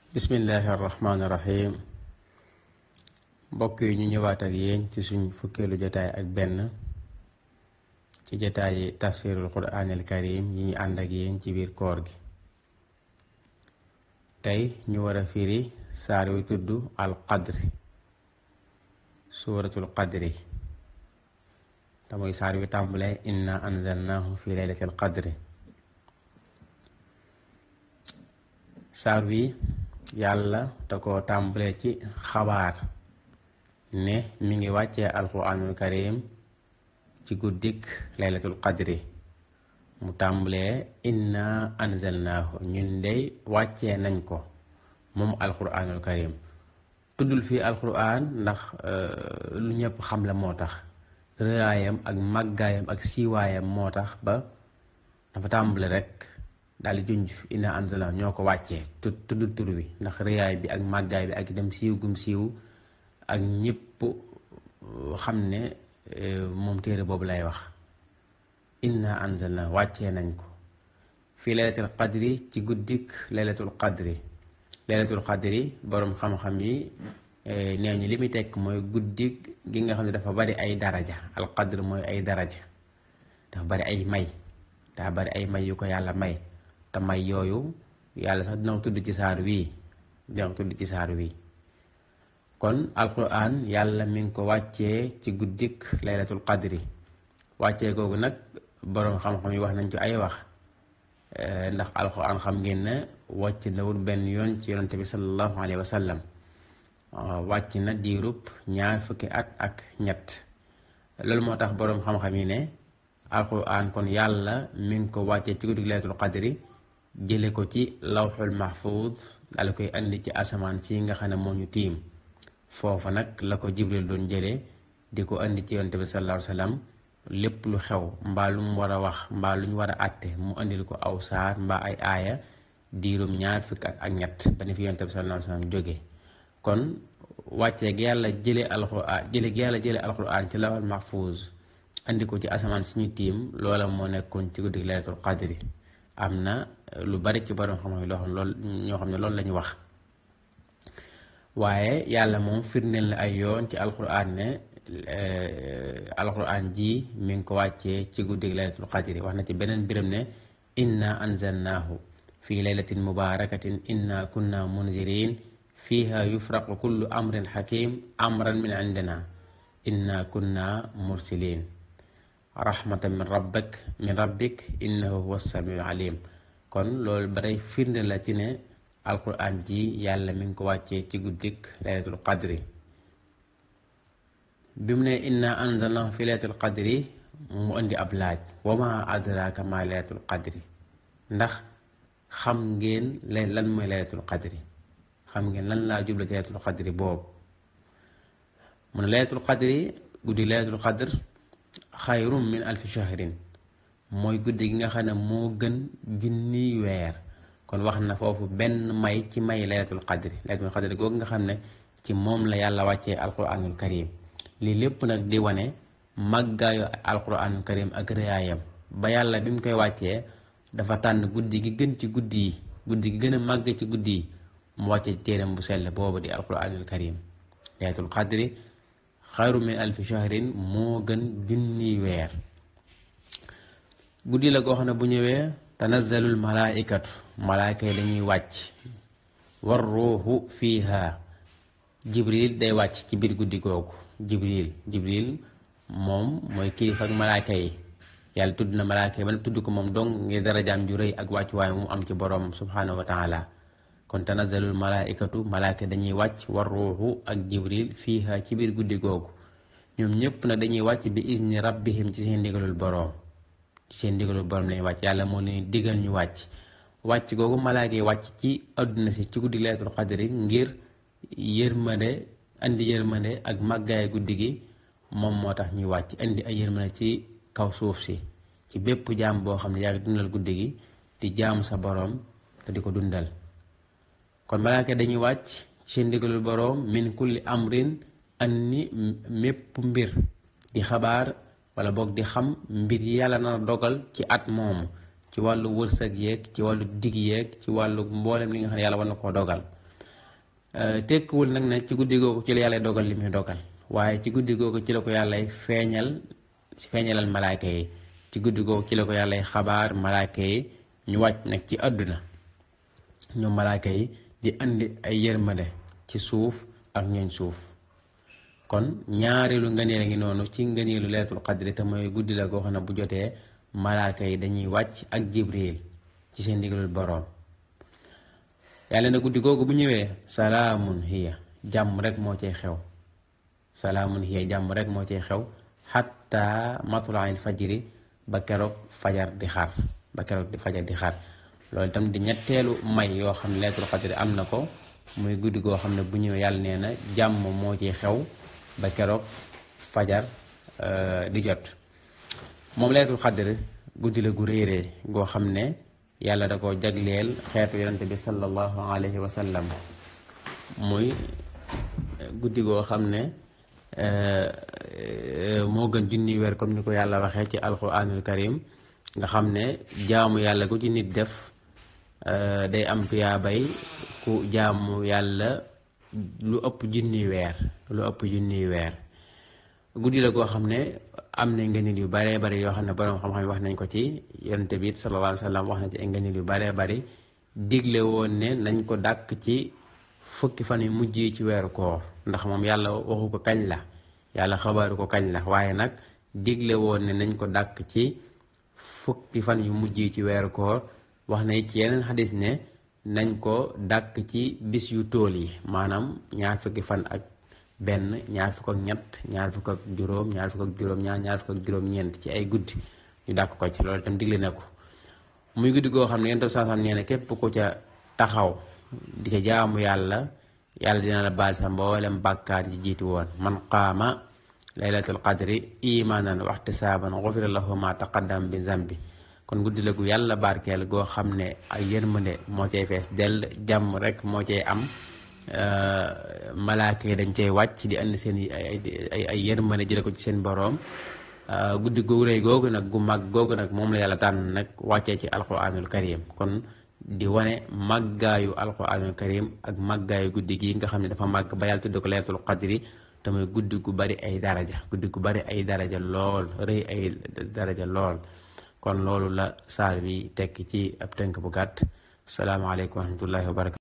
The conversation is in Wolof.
bismillahi arrahmaani irrahim mbokk yi ñu ñëwaat ak yéen ci suñ fukkeelu jotaay ak benn ci jotaayi tafsirul quraanil karim yi ñu ànd ak yéen ci biir koor gi tey ñu war a firi saar wi tudd al qadri suuratul qadri te muy saar wi tàmbale inna anzalnahu fi laylatil qadri saar wi yàlla te ko tàmbale ci xabaar ne mi ngi wàccee alquranul karim ci guddik laylatul qadri mu tàmbalee inna anzalnaahu ñun dey wàccee nañ ko moom alquranul karim tuddul fii alquran ndax lu ñëpp xam la moo tax rëyaayam ak màggaayam ak siiwaayam moo tax ba dafa tàmbale rek daal di junj inna anzalna ñoo ko wàccee tu tudd tur wi ndax rëyaay bi ak màggaay bi ak dem siiw gum siiw ak ñëpp xam ne moom téere boobu lay wax inna anzalna wàccee nañ ko fii laylatul qadri ci guddik laylatul qadri laylatul qadri boroom xam-xam yi nee ñu li muy tekk mooy guddik gi nga xam ne dafa bari ay daraja al qadr mooy ay daraja dafa bari ay may dafa bari ay may yu ko yàlla may te may yooyu yàlla sax dina ko tudd ci saar wii dina ko tudd ci saar wii kon alquran yàlla mi ngi ko wàccee ci guddik laylatul qadri wàccee googu nag boroom xam-xam yi wax nañ ci ay wax ndax alquran xam ngeen ne wàcc na wut benn yoon ci yonante bi sallallahu alayhi wa sallam wàcc na diirub ñaar fukki at ak ñett loolu moo tax boroom xam-xam yi ne alquran kon yàlla mi ngi ko wàccee ci guddik laylatul qadri jële ko ci lawxul mahfuz dal koy andi ci asamaan si nga xam ne moo ñu tiim foofa nag la ko jibril doon jëlee di ko andi ci yonte bi sallallahu alayhi wasallam lépp lu xew mbaa lu mu war a wax mbaa lu ñu war a àtte mu andil ko aw saar mbaa ay aaya diirum ñaar fukk ak ak ñett ba ni fi yonte bi sallallahu alayhi wasallam jóge kon wàccee gi yàlla jële alquran jële gi yàlla jële alquran ci lawxul mahfuz andi ko ci asamaan suñu tiim loola moo nekkoon ci guddi laylatul qadri am na lu bari ci borom xam-xam loo xam lool ñoo xam ne loolu la ñu wax waaye yàlla moom firndeel na ay yoon ci alquran ne alquran ji mi ngi ko wàccee ci guddi laylatul qadri wax na ci beneen biram ne inna anzalnaahu fi laylatin mubarakatin inna kunna munzirin fiha yufraqu kullu amrin hakim amran min indina inna kunna mursilin rahmatan min rabbik min rabbik innahu huwa samiul alim kon loolu baray firnde la ci ne alquran ji yàlla mi ngi ko wàccee ci guddik laylatul qadri bi mu ne inna anzalnahu fi laylatul qadri mu indi ab laaj wa ma adraka ma laylatul qadri ndax xam ngeen lan mooy laylatul qadri xam ngeen lan laa jubla ci laylatul qadri boobu mu ne laylatul qadri guddi laylatul qadr xayrum min alfi shahrin mooy guddi gi nga xam ne moo gën junniy weer kon wax na foofu benn may ci may laylatul qadri laylatul qadri googu nga xam ne ci moom la yàlla wàccee alquranul karim lii lépp nag di wane màggaayu alquranul karim ak rëyaayam ba yàlla bi mu koy wàccee dafa tànn guddi gi gën ci guddi yi guddi gi gën a màgg ci guddi yi mu wàccee ci téeram bu sell boobu di alquranul karim laylatul qadri xayru min alfi shahrin moo gën junniy weer guddi la goo xam ne bu ñëwee tanazzalul malaaikatu malaayka yi dañuy wàcc war ruuxu fiiha jibril day wàcc ci biir guddi googu jibril jibril moom mooy kilifa ak malaayka yi yàlla tudd na malaayka yi ba tudd ko moom dong ngir darajaam ju rëy ak wàccuwaay mu am ci boroom subhanahu wa taala kon tanazzalul malaaikatu malaayka dañuy wàcc war ruuxu ak jibril fiiha ci biir guddi googu ñoom ñëpp nag dañuy wàcc bi izni rabbihim ci seen ndigalul boroom ci seen ndigalul boroom lañuy wàcc yàlla moo leen digal ñu wàcc wàcc googu malaaka yi wàcc ci àdduna si ci guddi laylatul qadri ngir yërmande andi yërmande ak màggaay guddi gi moom moo tax ñuy wàcc indi ay yërmande ci kaw suuf si ci bépp jaam boo xam ne yaa ngi dundal guddi gi di jaamu sa boroom te di ko dundal kon malaaka dañuy wàcc ci seen ndigalul boroom min kulli amrin anni mépp mbir di xabaar wala boog di xam mbir yi yàlla na dogal ci at moomu ci wàllu wërsëg yeeg ci wàllu dig yeeg ci wàllu mboolem li nga xam ne yàlla war na koo dogal tekkiwul nag ne ci guddi googu ci la yàlla dogal li muy dogal waaye ci guddi googu ci la ko yàlla feeñal feeñalal malaaka yi ci guddi googu ci la ko yàlla xabaar malaaka yi ñu wàcc nag ci àdduna ñoom malaaka yi di andi ay yërmande ci suuf ak ñooñ suuf kon ñaareelu ngëneel a ngi noonu ci ngëneelu leetul qadri te mooy guddi la goo xam ne bu jotee malaaka yi dañuy wàcc ak jibril ci seen ndigalul boroom yàlla na guddi googu bu ñëwee salaamun hiya jàmm rek moo cay xew salaamun hiya jàmm rek moo cay xew xatta matlail fajri ba keroog fajar di xar ba keroog di fajar di xar loolu itam di ñetteelu may yoo xam ne leetul qadri am na ko muy guddi goo xam ne bu ñëwee yàlla nee na jàmm moo ciy xew ba keroog fajar di jot moom leetul qadri guddi la gu réeree goo xam ne yàlla da ko jagleel xeetu yonente bi sallallahu alayhi wa sallam muy guddi goo xam ne moo gën junni weer comme ni ko yàlla waxee ci alquranul karim nga xam ne jaamu yàlla gu ci nit def day am tuyaabay ku jaamu yàlla lu ëpp junni weer lu ëpp junni weer guddi la goo xam ne am na ngëneel yu baree bari yoo xam ne boroom xam-xam wax nañ ko ci yonente bi sallallahu alayhi wa sallam wax na ci ay ngëneel yu baree bari digle woon ne nañ ko dàkk ci fukki fan yu mujj yi ci weeru koor ndax moom yàlla waxu ko kañ la yàlla xabaaru ko kañ la waaye nag digle woon ne nañ ko dàkk ci fukki fan yu mujj yi ci weeru koor wax na ci yeneen xadis ne nañ ko dàkk ci bis yu tool yi maanaam ñaar fukki fan ak benn ñaar fukk ak ñett ñaar fukk ak juróom ñaar fukk ak juróom ñaar ñaar fukk ak juróom-ñeent ci ay guddi ñu dàkk ko ci loolu itam digle na ko muy guddi goo xam ne yéen tam saasam nee na képp ku ca taxaw di ca jaamu yàlla yàlla dina la baal sa mboolem bàkkaar yi jiitu woon man qaama laylatul qadri imanan wa ihtisaban gufira lahu ma taqaddam bi zambi kon guddi la gu yàlla barkeel goo xam ne ay yërmande moo cay fees dell jàmm rek moo cay am malaaka yi dañ cay wàcc di andi seen ay ay ay yërmande jële ko ci seen boroom guddi gu rëy googu nag gu mag googu nag moom la yàlla tànn nag wàccee ci alquranul karim kon di wane màggaayu alquranul karim ak màggaayu guddi gi nga xam ne dafa màgg ba yàlla tudd ko laylatul qadri te mooy guddi gu bari ay daraja guddi gu bari ay daraja lool rëy ay daraja lool kon loolu la saar bi tekki ci ab tënk bu gàtt salaamaaleykum wa rahmatullahi wa barakatu